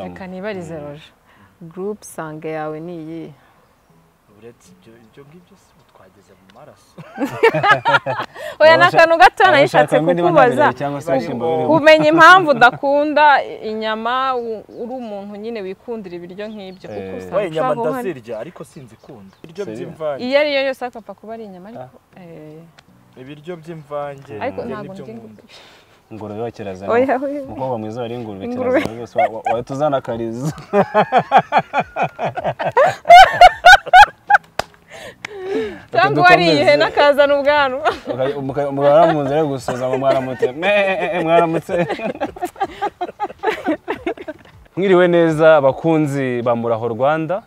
reka nibarize roje gurupe sange yawe ni iyi uretse ibyo ibyo ngibyo si twageze mu maraso oya ni akantu gato Abashaka nayishatse ngo niba kukubaza ntabirebye cyangwa se ibishyimbo Barimo- birimo. kumenya impamvu udakunda inyama u- uri umuntu nyine wikundira ibiryo nk'ibyo kuko Eh. usanga we inyama ushobora guhana- ndazirya ariko sinzi ikunda ibiryo Seriyo? by'imvange iyo ariyo yose ariko apfa kuba ari inyama ariko eh, ibiryo by'imvange ariko njye ntabwo nibyo ndya nkunda. ingurube ingurube wa kirazana oya oya umukobwa mwiza wari ingurube Ingurube. kirazana rwose wa- wa- wahita uzana akarizo cyangwa Reka uwariye dukomeze. ihene akazana ubwanwa Uka- muka- mugahora mu nzira yo gusuhuza ngo mwaramutse Mwe, mwaramutse mwiriwe neza abakunzi ba muraho rwanda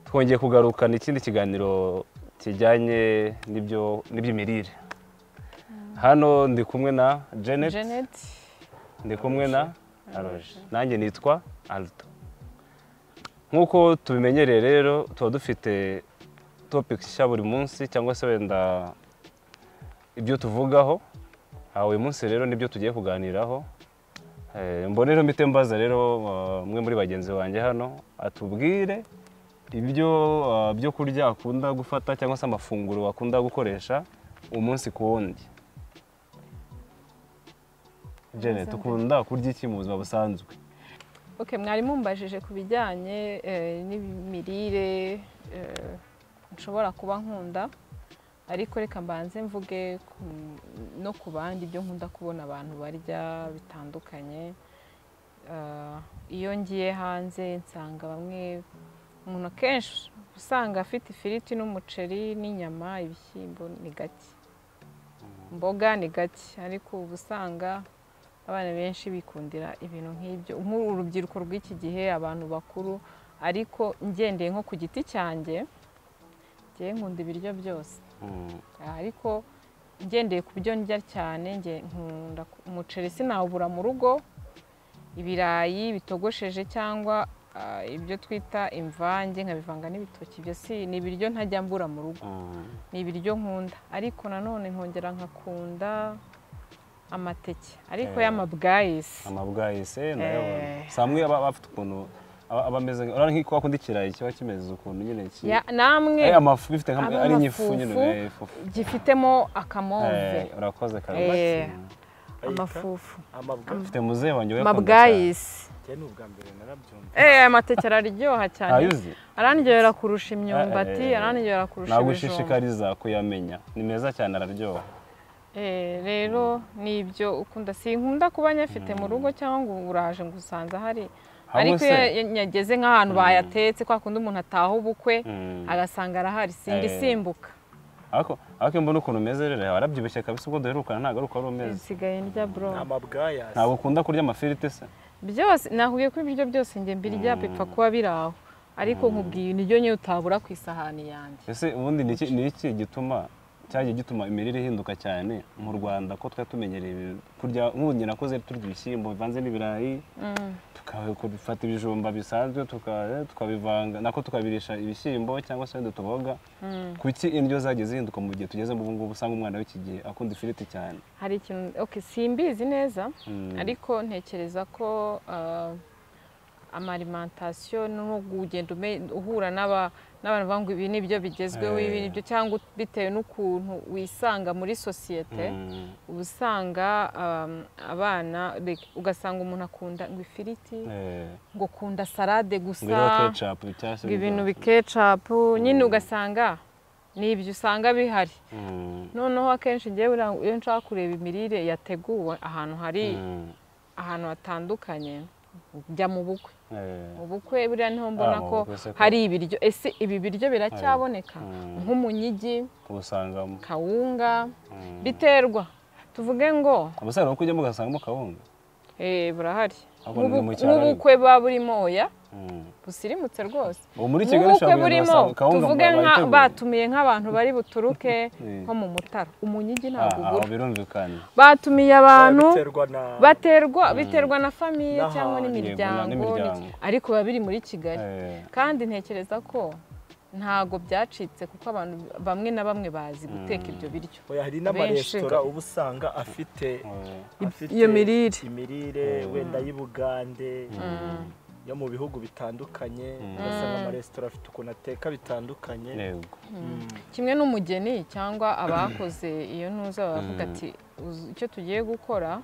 twongeye kugarukana ikindi kiganiro kijyanye n'ibyo n'iby'imirire hano ndi kumwe na janet janet ndi kumwe na aroje nanjye nitwa aldo nk'uko tubimenyereye rero tuba dufite topiki nshya buri munsi cyangwa se wenda ibyo tuvugaho aha uyu munsi rero nibyo tugiye kuganiraho Eh, mbone rero mpite mbaza rero eh, umwe muri bagenzi banjye hano atubwire ibyo eh, byo kurya akunda gufata cyangwa se amafunguro akunda gukoresha umunsi ku wundi Janet ukunda kurya iki mu buzima busanzwe ok mwari mumbajije ku bijyanye eh, n'imirire eh, nshobora kuba nkunda ariko reka mbanze mvuge ku- no ku bandi ibyo nkunda kubona abantu barya bitandukanye Ah, iyo ngiye hanze nsanga bamwe umuntu akenshi usanga afite ifiriti n'umuceri n'inyama ibishyimbo ni gake imboga ni gake ariko uba usanga abana benshi bikundira ibintu nk'ibyo nk'uru urubyiruko rw'iki gihe abantu bakuru ariko ngendeye nko ku giti cyanjye ngewe nkunda ibiryo byose ariko ngendeye ku byo ndya cyane nge nkunda ku- umuceri sinawubura mu rugo ibirayi bitogosheje cyangwa ah, ibyo twita imvange nkabivanga n'ibitoki ibyo si ni ibiryo ntajya mbura mu rugo ni ibiryo nkunda ariko nanone nkongera nkakunda amateke ariko Eh. y'amabwayisi amabwayise nayo Eh. si amwe aba aba afite ukuntu aba aba ameze urabona nk'uko wakunda ikirayi kiba kimeze ukuntu nyine ki Ya- namwe ari amafu bifite nka aba ari nk'ifu nyine amafufu. eh, ifu. gifitemo akamove Eh, urakoze karabasi Eh, amafufu amabwa ufite muzehe wanjye we amabwayisi njye ni ubwa mbere narabyumva Eh, amateke araryoha cyane uzi arandyohera kurusha imyumbati Eh, eh, eh. arandyohera kurusha ibijumba nagushishikariza kuyamenya ni meza cyane araryoha Eh, rero ni ibyo ukunda sinkunda kuba nyafite mu rugo cyangwa ngo uraje ngo usanze ahari Hamwe ariko iyo se? ya- yageze nk'ahantu bayatetse kwa kundi umuntu ataha ubukwe Mm. agasanga arahari singa Eh. isimbuka ariko ariko iyo mbona ukuntu umeze rero warabyibushye kabisa ubwo duherukana ntabwo ari umeze nsigaye ndya bro amabwayasi ntabwo ukunda kurya amafiriti se byose nakubwiye ko ibiryo byose njye mbirya bipfa kuba biri aho ariko nkubwiye niryo nyine utabura ku isahani yanjye ese ubundi ni iki ni iki gituma cyagiye gituma imirire ihinduka cyane mu rwanda ko twari tumenyereye kurya nk'ubu njye nakoze turya ibishyimbo bivanze n'ibirayi tukabifata ibijumba bisanzwe tuka- tukabivanga nako tukabirisha ibishyimbo cyangwa se wenda utuboga kuki indyo zagiye zihinduka mu gihe tugezemo ubu ngubu usanga umwana w'iki gihe akunda ifiriti cyane hari ikintu ok simbizi neza Mm. ariko ntekereza ko ah, amalimantasiyo no kugenda ume- uhura n'aba- n'abantu bavuga ngo ibi ni byo bigezweho Eh. ibi ni byo cyangwa bitewe n'ukuntu wisanga muri sosiyete Mm. uba usanga ah, abana like, ugasanga umuntu akunda ngo ifiriti Eh, ngo akunda salade ngo iriho gusa ketchup cyangwa se ngo ibintu ibiryo. bikecapu nyine ugasanga ni ibyo usanga bihari Mm. noneho akenshi ngewe ura- iyo nshaka kureba imirire yateguwe ahantu hari Mm. ahantu hatandukanye njya mu bukwe Eh. mu bukwe buriya niho mbona Ah, mu ko bukwe se ko- hari ibiryo ese ibi biryo biracyaboneka Mm. nk'umunyigi ubusangamo kawunga Mm. biterwa tuvuge ngo ubusanzwe kuko ujyamo ugasangamo kawunga eh, burahari Ahubwo ni mu Nk'ubu- cyaro nk'ubukwe buba burimo oya Mm. busirimutse rwose ubu muri kigali ubukwe ushobora kugenda burimo ugasanga kawunga tuvuge nka bayiteguye. batumiye nk'abantu bari buturuke Eh. nko mu mutara umunyigi Ah, ntabwo ah, ubura birumvikana batumiye abantu biterwa na baterwa biterwa na famiye N'ahantu, cyangwa yego, n'imiryango n'imiryango. n'iki- ariko biba biri muri kigali Eh, kandi ntekereza ko ntago byacitse kuko abantu bamwe na bamwe bazi guteka ibyo biryo Oya, hari Benshi. n'amaresitora uba usanga afite eh, afite iyo mirire. imirire wenda y'ubugande yo mu bihugu bitandukanye urasa n'amaresitora afite ukuntu ateka bitandukanye yego Mm. kimwe n'umugeni cyangwa abakoze iyo ntuza baravuga ati "Uzi icyo tugiye gukora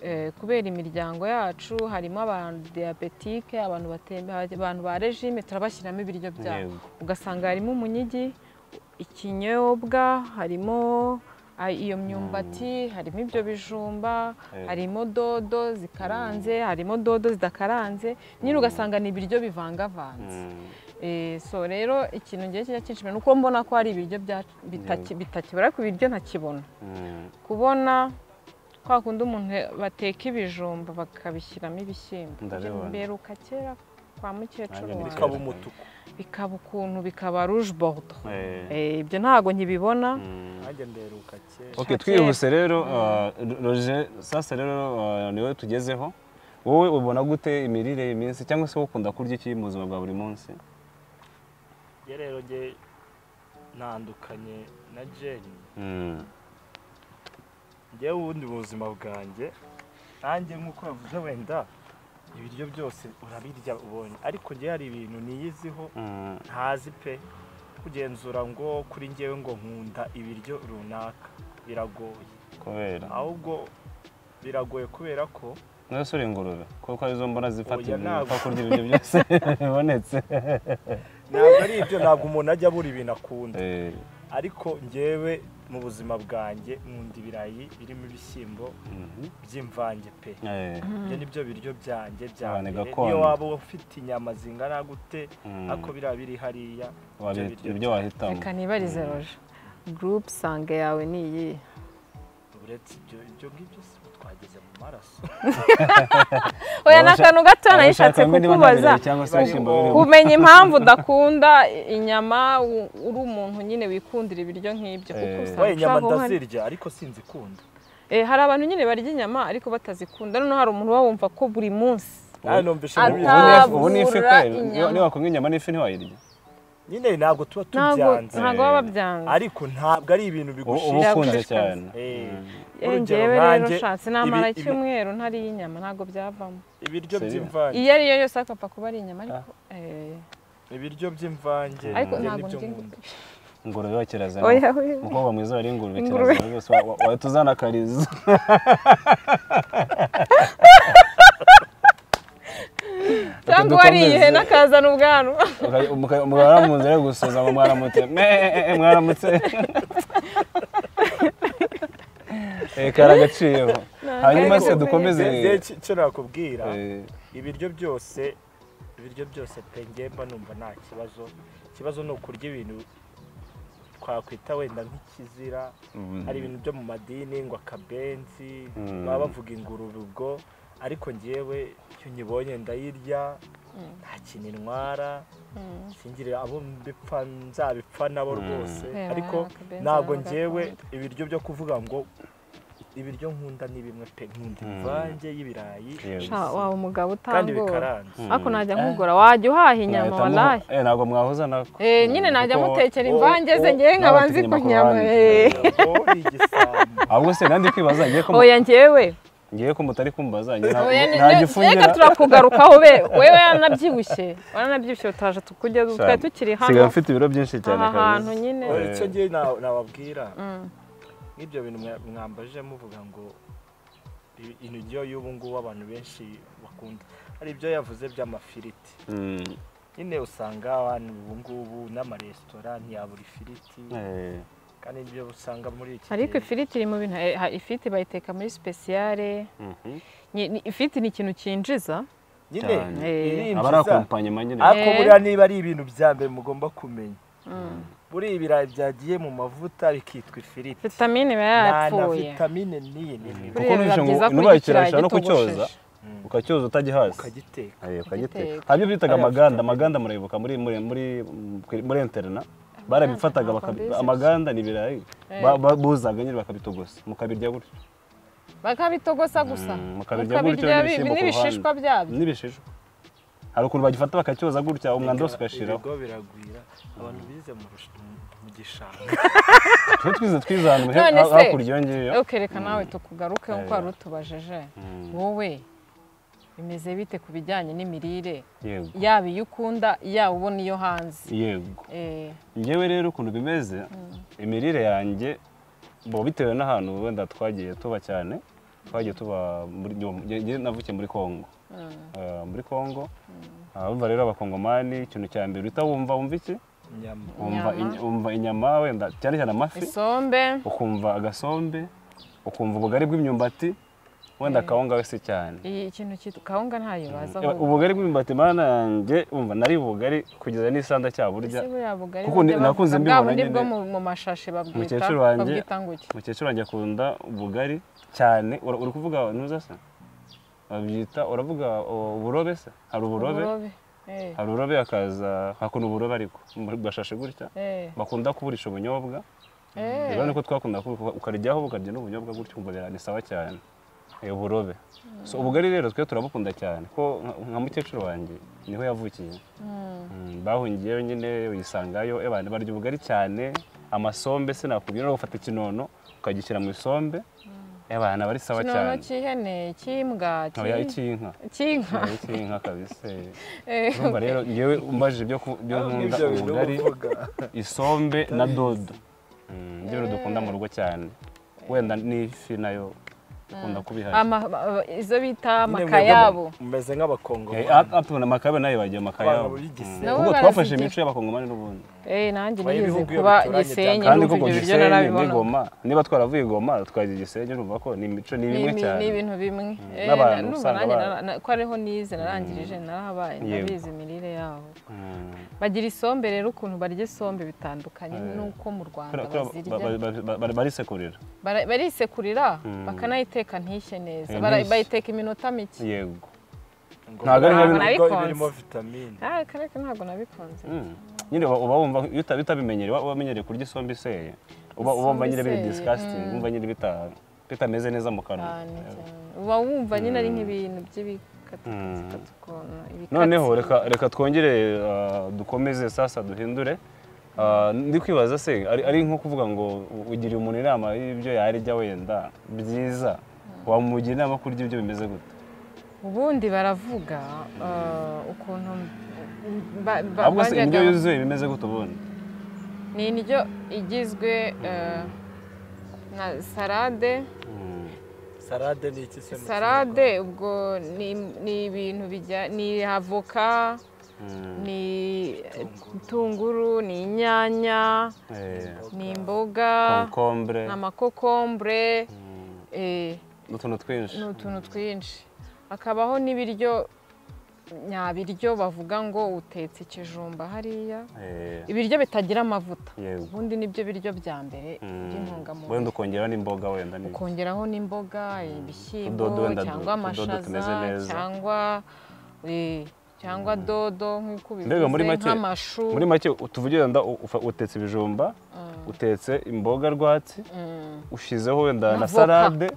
eh, kubera imiryango yacu harimo abantu diyabetike abantu batembe abantu ba regime turabashyiramo ibiryo byabo yego ugasanga harimo umunyigi ikinyobwa harimo ah, iyo myumbati harimo ibyo bijumba Yego. harimo dodo zikaranze harimo dodo zidakaranze nyine ugasanga ni ibiryo bivangavanze Mm. Eh, so rero ikintu ngiye kijya kinshimira ni uko mbona ko hari ibiryo bya- bitaki- bitakibura ku biryo ntakibona Mm. kubona kwa kundi umuntu bateka ibijumba bakabishyiramo ibishyimbo Ndabibona. mberuka kera kwa mukecuru Nanjye ndi wanjye bikaba umutuku bikaba ukuntu bikaba rouge bordo Eh. Eh, ibyo ntabwo nkibibona Mm. nanjye mberuka kera Ok, Shakira. twihuse rero uh, Roger sasa rero uh, niwe tugezeho wowe ubona gute imirire iyi minsi cyangwa se ukunda kurya iki mu buzima bwa buri munsi njye rero njye ntandukanye na jeni Mm. njyewe ubundi mu buzima bwanjye nanjye nk'uko yavuze wenda ibiryo byose urabirya ubonye ariko njye hari ibintu niyiziho Mm. ntazi pe kugenzura ngo kuri njyewe ngo nkunda ibiryo runaka biragoye kubera ahubwo biragoye kubera ko mwese uri ingurube kuko arizo mbona zifata Oya, ibintu ntabwo. upfa kurya ibiryo byose bibonetse ntabwo ari ibyo ntabwo umuntu ajya abura ibintu akunda Eh, ariko njyewe mu buzima bwanjye nkunda ibirayi birimo ibishyimbo mhm. by'imvange pe Eh, ibyo ni byo biryo byanjye bya Abantu mbere gakondo. niyo waba ufite inyama zingana gute Mm. ariko biriya biri hariya wari- ibyo biryo ibyo wahitamo reka nibarize roje group sange yawe ni iyihe uretse ibyo ibyo ngibyo si byo twageze mu maraso oya ni Abasha- akantu gato Abashaka nayishatse kumenya niba nta kukubaza birayi cyangwa se ibishyimbo Ubwo- birimo. kumenya impamvu udakunda inyama u- uri umuntu nyine wikundira ibiryo nk'ibyo kuko Eh. usanga we inyama ushobora kuba hari- ndazirya ariko sinzikunda Eh, hari abantu nyine barya inyama ariko batazikunda noneho hari umuntu uba wumva ko buri munsi nawe numvise Ata- muri- Ubu ni ifi- ubu ni ifi Atabura kweri inyama. niwakumwe inyama n'ifi ntiwayirya nyine ntabwo tuba ntabwo tubyanze ntabwo baba babyanze ariko ntabwo ari ibintu uba uba bigushira ukunze Biragushishikaza. cyane Eh, Eh, urugero njyewe rero nkanjye, nshatse namara ibi- ibi- icyumweru ntariye inyama ntabwo byavamo ibiryo Seriyo? by'imvange iyo ari yo yose akapfa kuba ari inyama ariko eh, ibiryo by'imvange ariko njye ntabwo nibyo ndya nkunda. ingurube wa kirazira oya oya umukobwa mwiza wari ingurube Ingurube. kirazira rwose wa- wa- wahita uzana akarizo cyangwa dukomeze. wariye n'akazana ubwanwa Uka- muka- umugabo aramuzi ari gusoza ngo mwaramutse "Mee, mwaramutse Eh, kari agaciro hanyuma se dukomeze Njye- njye icyo- icyo nakubwira eh, ibiryo byose ibiryo byose pe njye mba numva nta kibazo ikibazo ni ukurya ibintu twakwita wenda nk'ikizira mm, hari ibintu byo mu madini ngo akabenzi Mm. baba bavuga ingurube ubwo ariko njyewe iyo nyibonye ndayirya Mm. nta kintu intwara Mm. singire abo mbipfa nzabipfa nabo rwose Eh, ariko akabenzi ntabwo baba njyewe bakunda. ibiryo byo kuvuga ngo ibiryo nkunda ni bimwe pe nkunda Mm. imvange y'ibirayi Yes. Sha, wawe umugabo kandi utangora bikaranze ariko Mm. najya nkugura wajya uhaha inyama mwahitamo- walahi eh, ntabwo mwahuza nako Eh, nyine najya kuko- mutekera o- imvange ze o- ngewe nkaba nzi n'abatinya ku nyama amakoroni. eh. Ngo igisambo. ahubwo se nandi kwibaza ngiye ko mu- oya ngewe ngiye ko mutari kumbaza ngiye nta- Oya, nta ne- gifungira. reka turakugarukaho be wewe yanabyibushye waranabyibushye utaje tukujya twari tukiri Nsigaye hano mfite ibiro byinshi cyane aha hantu kabisa. nyine Oya, icyo ngewe na- nababwira Mm. nk'ibyo bintu mwa- mwambaje muvuga ngo i- indyo y'ubu ngubu abantu benshi bakunda hari ibyo yavuze by'amafiriti Mm, nyine usanga abantu ubu ngubu n'amaresitora ntiyabura ifiriti eh, kandi ibyo usanga muri iki ariko gihe ifiriti iri mu bintu eh, ha- ifiriti bayiteka muri sipesiyare mhm. Ni- ni- ifiriti ni ikintu cyinjiza nyine Eh. cyane. aba ari irinjiza akompanyema nyine ariko Eh. buriya niba ari ibintu bya mbere mugomba kumenya Mm. buriya ibirayi byagiye mu mavuta bikitwa ifiriti vitamine iba nta na yarapfuye vitamine n'iyi n'imwe Buriya kuko biba nujya ngo byiza kurya inubaye ikirayi kirashobora no kucyoza gitogosheje. ukacyoza utagihaza ukagiteka Ukagiteka. ukagiteka habyo bitaga Ariya amaganda afite- amaganda murayibuka muri muri muri muri interna barabifataga ntabwo bakabi- mbizi. amaganda ni ibirayi Eh. Ba- ba- buzaga nyine bakabitogosa mukabirya gutyo bakabitogosa gusa Mm, mukabirya gutyo mukabirya bi- n'ibishyimbo ku n'ibishishwa byabyo n'ibishishwa hari ukuntu bagifata bakacyoza gutya umwanda wose ugashiraho ibigo biragwira abantu bize mu rush- mu- mu gishanga twe twize twize ahantu he- None se- hakurya iyo ngiyo reka nawe tukugaruke nk'uko wari utubajije wowe bimeze bite ku bijyanye n'imirire yego yaba iyo ukunda yaba ubona iyo hanze yego Eh, ngewe rero ukuntu bimeze imirire yanjye bo bitewe n'ahantu wenda twagiye tuba cyane twagiye tuba muri nge- nge navukiye muri congo mm, Eh, muri congo Ah, urumva rero abakongomani ikintu cya mbere uhita wumva wumva iki inyama wumva Inyama. inya- wumva inyama wenda cyane cyane amafi isombe ukumva agasombe ukumva ubugari bw'imyumbati wenda akawunga wese cyane iyi- ikintu cyitwa kawunga ntayo baza Eh, ubugari bw'imyumbati mana yanjye wumva nari bugari kugeza n'isanda cyaburya kuko ni- nakunze mbibona ni bwo nyine. mu- mu mashashi babwita Umukecuru wanjye- babwita ngo iki umukecuru wanjye akunda ubugari cyane Ura- uri kuvuga ntuza se babyita uravuga uh, uburobe se hari uburobe Eh, hari uburobe hakaza hakuna uburobe ariko mu gashashe gutya eh, bakunda kuburisha ubunyobwa eh. rero niko twakunda kubu- ukaryaho ukarya n'ubunyobwa gutyo ukumva bira- ni sawa cyane Eh, uburobe so ubugari rero twe turabukunda cyane ko nka- nka mukecuru wanjye niho yavukiye Mm, Mm, bahungiyeyo nyine uyisangayo abantu barya ubugari cyane amasombe sinakubwira rero ufata ikinono ukagishyira mu isombe abana bari sawa kinono cyane cy'ihene cy'imbwa oya cy'i- icy'inka cy'inka Oya, icy'inka kabisa Eh, urumva rero ngewe umbajije ibyo ku- byo nkunda Ibyo bintu ubugari uvuga. isombe na dodo Mm, ibyo bintu dukunda mu rugo cyane wenda n'ifi nayo ikunda kubihari ama- ba- izo bita Nyine makayabo mwebwe mumeze nk'abakongo atubona amakabe nayo bagiye amakayabo Abantu b'Igisenge. Nabo ubwo twafashe barazigira. imico y'abakongomani n'ubundi Eh, nanjye Oya, nigeze ibihugu iyo kuba bituranye gisenyi cyane. kandi n'ubwo koko ibyo biryo gisenyi narabibona n'igoma niba twaravuye igoma twajya igisenyi urumva ko ni imico ni Ni imwe ibi- cyane ni ibintu bimwe Eh, n'abantu ndumva usanga nanjye ba- nara- na- ko ariho nize narangirije narahabaye Yego. ndabizi imirire yabo Mm. bagira isombe rero ukuntu barya isombe bitandukanye Eh. n'uko mu rwanda Kubera- kubera bazirya ba- ba- ba- ba- ba- barisekurira Bara- barisekurira Mm. bakanayiteka ntishye neza Eh, Bara- ntishye. bayiteka iminota mike yego Ngo Ntabwo ari ntabwo nka bino- birimo vitamine Ah, kareke ntabwo nabikunze Mm. nyine uba uba wumva iyo uta- utabimenyereye uba wamenyereye kurya isombe iseye uba uba Isombe wumva nyine biri iseye, disgusting wumva nyine bita bitameze neza mu kanwa cyane cyane uba wumva nyine ari Mm. nk'ibintu by'ibikatikati Mm. ukuntu ibikatsi noneho reka reka twongere uh, dukomeze sasa duhindure Uh, ndi kwibaza se ari, ari nko kuvuga ngo u- ugiriye umuntu inama y'ibyo yarya wenda byiza wamugira inama yo kurya ibyo bimeze gute ubundi baravuga ah, ukuntu ba- ba- ahubwo se bajyaga- indyo yuzuye bimeze gute ubundi ni indyo igizwe eh, na salade Mm. salade ni iki se mu salade ubwo ni ni ibintu bijya ni avoka Mm. ni tunguru ni inyanya Eh, ni imboga concombre ni amakokombure Mm. eh, n'utuntu twinshi ni utuntu twinshi hakabaho n'ibiryo nyabiryo bavuga ngo utetse ikijumba hariya Eh, ibiryo bitagira amavuta yego ubundi nibyo biryo bya mbere Mm. wenda by'intungamubiri ukongeraho n'imboga wenda ni ukongeraho n'imboga ibishyimbo Utudodo wenda du- cyangwa utudodo tumeze amashaza neza. cyangwa eh, cyangwa dodo nk'uko Mbega muri bivuze make- nk'amashu muri make tuvugira wenda u- ufa- utetse ibijumba Mm, utetse imboga rwatsi mm. ushyizeho wenda na Avoka. salade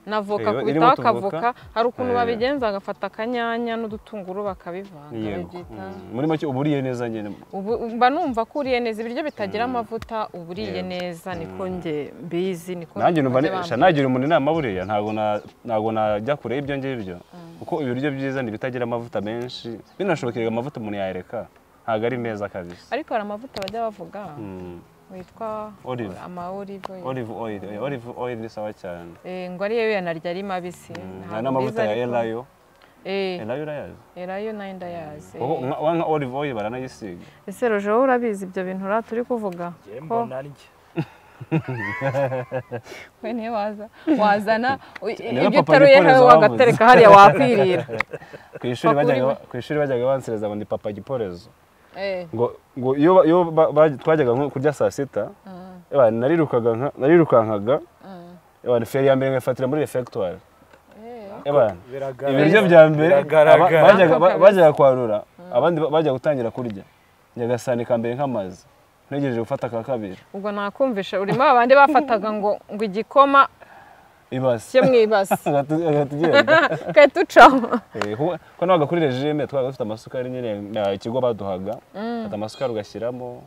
na voka Reba, irimo kubitaho utuvoka. akavoka hari ukuntu Eh. babigenza bagafata akanyanya n'udutunguru bakabivanga yego babyita Mm, muri make uba uriye neza nyine ubu mba numva ko uriye neza ibiryo bitagira Mm. amavuta uba uriye Yego. neza niko Mm. nge mbizi niko nanjye numva bajya nisha bambwira. nagira umuntu inama buriya ntabwo na- ntabwo najya kure y'ibyo ngibyo kuko ibiryo byiza ni ibitagira amavuta menshi binashobokera amavuta umuntu yareka ntabwo ari meza kabisa ariko hari amavuta bajya bavuga Mm, witwa Olive. ama olive oil. olive oil eh, olive oil ni sawa cyane Eh, ngo ariyo yanarya ari mabisi Mm, hari Ntabwo n'amavuta mbizi ya ariko- elayo Eh, elayo urayazi elayo nayo ndayazi kuko nka wa nka olive oil baranayisiga ese roje wowe urabizi ibyo bintu uriya turi kuvuga gihe ko mbona arya we niyo waza wazana u- Rero ibyo papa utaruye Giporozo nawe wabuze. wagatereka hariya wakwirira ku ishuri Papa bajyaga uri ba- ku ishuri bajyaga bansereza ngo ni papa giporezo Eh, ngo ngo iyo ba- iyo ba- ba- twajyaga nko kurya saa sita mm, ewa, narirukaga nka- narirukankaga mm. ewa, feri ya mbere nkayifatira muri refegitwari Eh, biragaragara ibiryo bya mbere aba- biragaragara bajyaga- ba- Kabisa. bajyaga kwarura abandi ba- bajyaga gutangira kurya njyaga sahani ka mbere nk'amazi ntegereje gufata ka kabiri ubwo nakumvisha urimo abandi bafataga ngo ngo igikoma ibasi cye mu ibasi Agahita- agahita ugenda. gahita ucaho Eh, kuko- kuko nabaga kuri regime twabaga dufite amasukari nyine na- ikigo baduhaga ufata amasukari ugashyiramo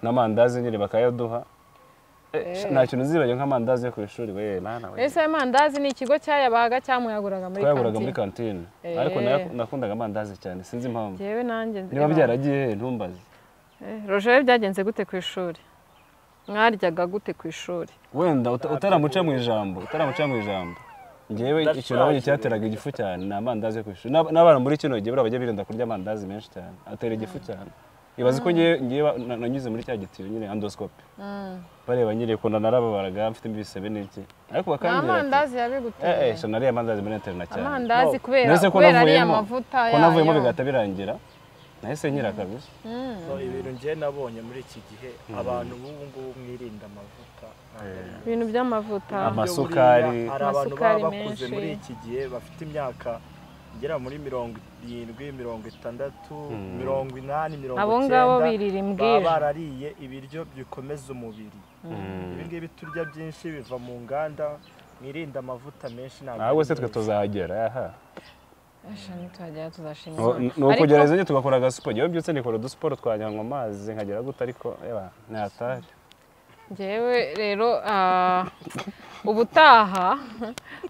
n'amandazi nyine bakayaduha Eh. nta kintu uzibanye nk'amandazi yo ku ishuri we mwana we ese amandazi ni ikigo cyayabaga cyamuyaguraga muri twayaguraga muri kantine kantine Eh. ariko nayo- nakundaga amandazi cyane sinzi impamvu njyewe nanjye nzi- niba byaragiye he, ntumbaze Eh, Roger byagenze gute ku ishuri mwaryaga gute ku ishuri wenda uta- utaramuca mu ijambo utaramuca mu ijambo ngewe Ndashaje ikintu nabonye rero. cyateraga igifu cyane ni amandazi yo ku ishuri N'ab- n'abana muri kino gihe buriya bajya birinda kurya amandazi menshi cyane atera igifu cyane ibaze ko ngewe ngewe ba- na- nanyuze muri cya gitiyo nyine andosikope bareba nyine ko nanarababaraga mfite ibisebe n'iki ariko ni bakambwira ati, amandazi yabiguteye eh eh sha nariye amandazi muri internet cyane amandazi No. kubera Nahise ko kubera ariya navuyemo. mavuta ko navuyemo yayo. bigahita birangira nahise nkira kabisa Mm. So, ibintu njye nabonye muri iki gihe abantu b'ubu ngubu mwirinda amavuta ntabwo ari meza. ibintu by'amavuta Ama- Uburyo Amasukari. buriya hari abantu baba Amasukari bakuze menshi. muri iki gihe bafite imyaka igera muri mirongo irindwi mirongo itandatu Mm. mirongo inani mirongo abo ngabo birira baba imbwira barariye ibiryo bikomeza umubiri ibi ngibi turya byinshi biva mu nganda mwirinde amavuta menshi ntabwo ahubwo se ari twe meza. tuzahagera aha Asha, nituhagera tuzashima Ngo- Imana. ni Ariko- ukugereza nyine tugakora agasiporo iyo byutse nikora udusiporo twanyanywa amazi nkagera gute ariko yewe ntatari Njyewe rero ah, ubutaha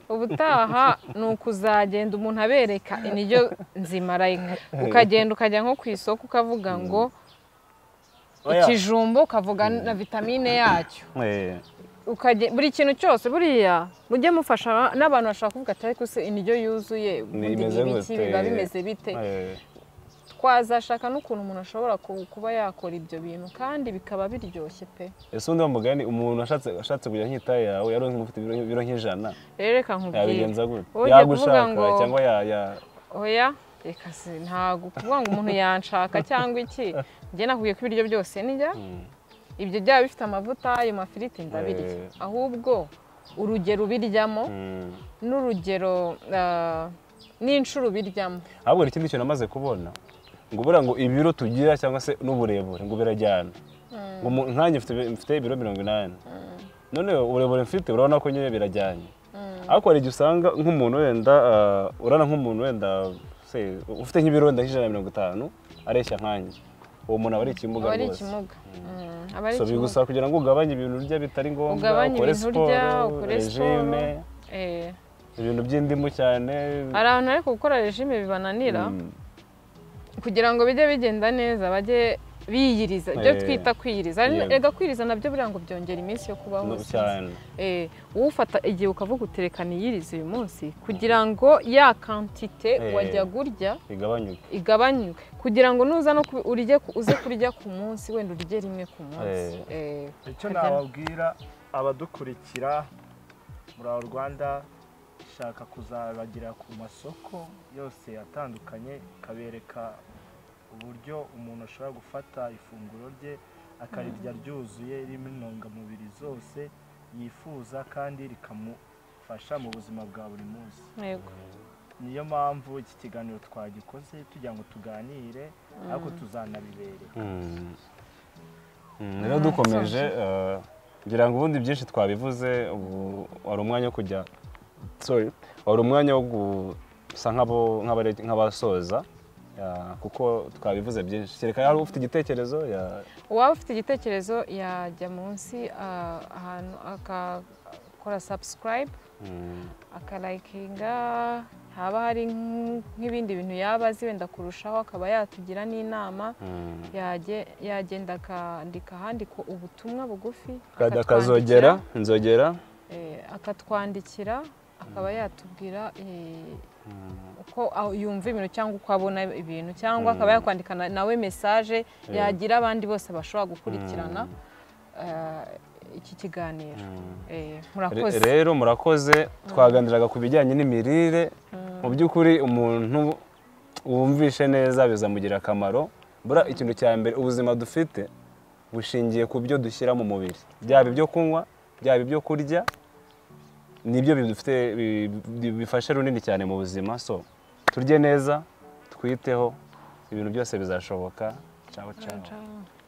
ubutaha ni ukuzagenda umuntu abereka indyo nzima like ukagenda ukajya nko ku isoko ukavuga ngo Oya, ikijumba ukavuga na vitamine yacyo Eh, Ukage- buri kintu cyose buriya mujye mufasha n'abantu bashaka kuvuga ati ariko se indyo yuzuye ubundi ni imeze ibiki gute?" biba bimeze bite eh, twazashaka n'ukuntu umuntu ashobora ku- kuba yakora ibyo bintu kandi bikaba biryoshye pe ese undi mugani umuntu ashatse ashatse kujya nkita yawe yaronka ufite ibiro ibiro nk'ijana rero reka nkubwire yabigenza gute Ugiye yagushaka kuvuga ngo- cyangwa ya- ya- oya reka si ntabwo kuvuga ngo umuntu yanshaka cyangwa iki njye nakubwiye ko ibiryo byose nijya Mm. ibyo byaba bifite amavuta ayo mafiriti ndabirya Eh. ahubwo urugero ubiryamo Mm. n'urugero ah, n'inshuro ubiryamo ahubwo hari ikindi kintu amaze kubona ngo buriya ngo ibiro tugira cyangwa se n'uburebure ngo birajyana ngo umu- nkanjye mfite mfite ibiro mirongo inani none uburebure mfite urabona ko nyine birajyanye ariko hari igihe usanga nk'umuntu wenda ah, urana nk'umuntu wenda se ufite nk'ibiro wenda nk'ijana na mirongo itanu areshya nkanjye uwo muntu aba ari ikimuga aba ari rwose ikimuga Mm, aba ari so ikimuga bigusaba kugira ngo ugabanye ibintu urya bitari ngombwa Ugabanye ukore ibintu siporo urya, ukore regime Eh, ibintu by'indimu cyane hari abantu ariko gukora regime bibananira Mm. kugira ngo bijye bigenda neza bajye biyiriza ibyo Eh. twita kwiyiriza Hari n- Yego. erega kwiyiriza nabyo buriya ngo byongera iminsi yo kubaho No, sinzi. cyane Eh, wowe ufata igihe ukavuga uterekana iyiriza uyu munsi kugira ngo ya kantite Eh. wajyaga urya bigabanyuke igabanyuke kugira ngo nuza no ku- urye ku- uze kurya ku munsi wenda urye rimwe ku munsi Eh, icyo harya- nababwira abadukurikira muri aho rwanda ishaka kuzabagera ku masoko yose atandukanye ikabereka uburyo umuntu ashobora gufata ifunguro rye akarirya ryuzuye ririmo intungamubiri zose yifuza kandi rikamufasha mu buzima bwa buri munsi yego. niyo mpamvu iki kiganiro twagikoze tugira ngo tuganire ariko tuzanabibereka Mm. Mm, rero dukomeje eh, ngira ngo ubundi byinshi twabivuze ubu wari umwanya wo kujya sorry wari umwanya wo gusa nk'abo- nk'abare- nk'abasoza ya, kuko twabivuze byinshi kereka hari ufite igitekerezo ya uwaba ufite igitekerezo yajya munsi ah, ahantu akakora subscribe mm, akalayikinga haba hari nk- nk'ibindi bintu yaba azi wenda kurushaho akaba yatugira n'inama mm. yage- yagenda akandika ahandikwa ubutumwa bugufi Kada- akatwandikira, akazogera inzogera eh, akatwandikira akaba yatubwira eh, uko aho yumva ibintu cyangwa uko abona ibintu cyangwa akaba yakwandikana nawe mesaje yagira abandi bose bashobora gukurikirana eh, iki kiganiro Eh, Re- murakoze rero murakoze twaganiraga ku bijyanye n'imirire mu by'ukuri umuntu wumvishe neza bizamugira akamaro buriya ikintu cya mbere ubuzima dufite bushingiye ku byo dushyira mu mubiri byaba ibyo kunywa byaba ibyo kurya nibyo bidufite bi- bi- bifashe runini cyane mu buzima so turye neza twiteho ibintu byose bizashoboka ciao ciao Ciao.